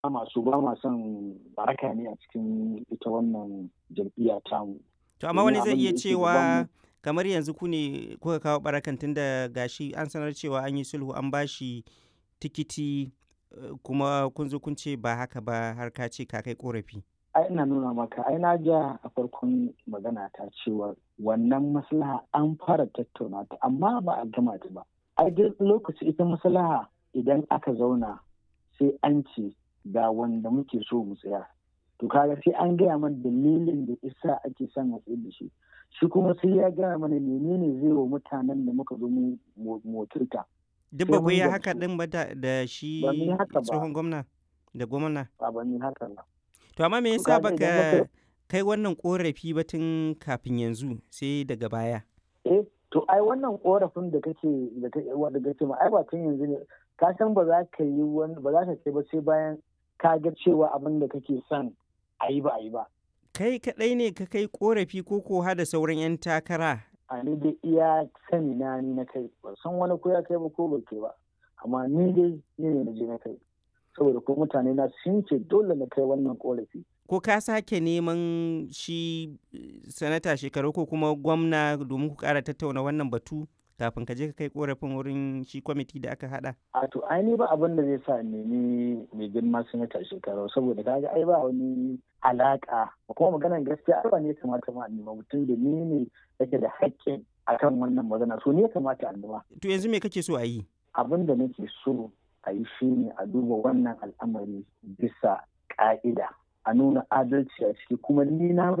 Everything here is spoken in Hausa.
masu ba ma son baraka ne a cikin ita wannan jam'iyya tamu. To amma wani zai iya cewa kamar yanzu ku ne kuka kawo barakan tun da gashi an sanar cewa an yi sulhu an bashi tikiti kuma kun zo kun ce ba haka ba har ka ce ka kai korafi. ai ina nuna maka ai na ja a farkon magana ta cewa wannan maslaha an fara tattauna ta amma ba a gama ta ba ai duk lokaci ita maslaha idan aka zauna sai an ce ga wanda muke so mu tsaya to kaga sai an gaya mana dalilin da isa ake son a tsaye da shi shi kuma sai ya gaya mana menene zai wa mutanen da muka zo mu motarta duk ba ku yi haka din ba da shi tsohon gwamna da gwamna ba ba ni haka ba To amma me yasa baka kai wannan korafi ba tun kafin yanzu sai daga baya? Eh, to ai wannan korafin da kake da kake wanda kake ma ai ba tun yanzu ne ka san ba za ka yi wani ba za ka kai ba sai bayan ka ga cewa abin da kake son a yi ba a yi ba. Kai kaɗai ne ka kai korafi ko ko da sauran 'yan takara? A ni dai iya sani na ni na kai ba san wani ko ya kai ba ko ba kai ba amma ni dai ni ne na je na kai. saboda ko mutane na sun ce dole na kai wannan korafi. Ko ka sake neman shi sanata shekaru ko kuma gwamna domin ku kara tattauna wannan batu kafin ka je ka kai korafin wurin shi kwamiti da aka hada? A to ai ba abin da zai sa nemi mai girma sanata shekaru saboda kaga ai ba wani alaka kuma maganar gaskiya ai ba ne kamata ma nema mutum da ni ne yake da haƙƙin akan wannan magana so ne ya kamata a nema. To yanzu me kake so a yi? Abin da nake so a yi shi ne a duba wannan al'amari bisa ƙa'ida a nuna adalci a ciki kuma ni na